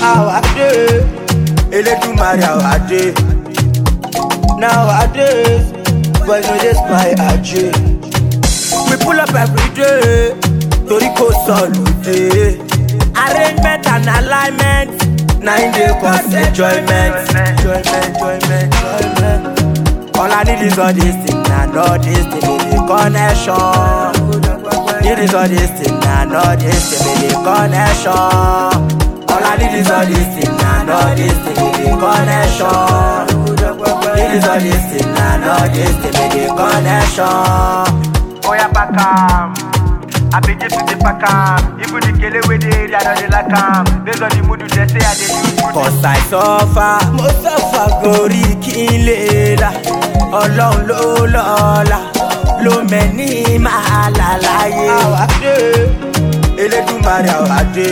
Nowadays, Elédùmarè àwàdé. Nowadays, boys no dey spy ajé. We pull up every day, torí kò sọ̀lùdé. Arrangement and alignment, na im dey cause enjoyment. Enjoyment, enjoyment, enjoyment. All I need is all this thing and all this thing be the connection. Need is all this thing and all this thing be the connection. All I need is all this thing and all this thing be the connection. Need is all this thing and all this thing be the connection. Oya pack am. I be just the pack am. Even the kele wey dey area don dey like am. Based on the mood they say I dey use mood. Cause I suffer, mo suffer gorí kí n lè là. Ọlọ́run ló lọ́la, ló mẹ́ni máa là láyé. Àwàdé, Elédùmarè àwàdé.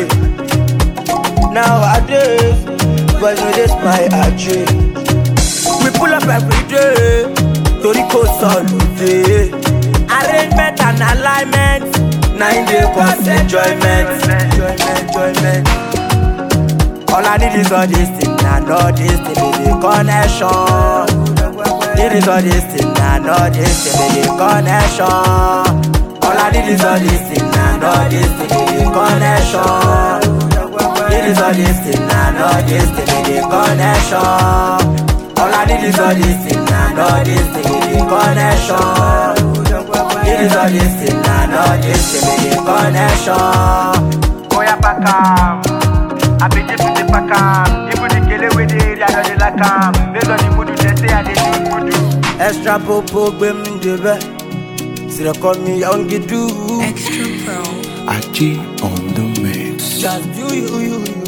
Nowadays, boys no dey spy ajé. We pull up every day, torí kò sọ̀lùdé. Arrangement and alignment, na im dey cause enjoyment. Enjoyment, enjoyment. All I need is all this thing and all this thing be the connection. Need is all this thing and all this thing be the connection. All I need is all this thing and all this thing be the connection. Need is all this thing and all this thing be the connection. All I need is all this thing and all this thing be the connection. Need is all this thing and all this thing be the connection. Oya pack am. I be just the pack am. Even the kele wey dey area don dey like am. Based on the mood they say I dey use mood. Extra popo gbé mi débẹ̀, sìrẹ̀kọ́ mi yọ̀ǹgì dùn. Extra Pro. Aji on the mix. Just do you, you, you.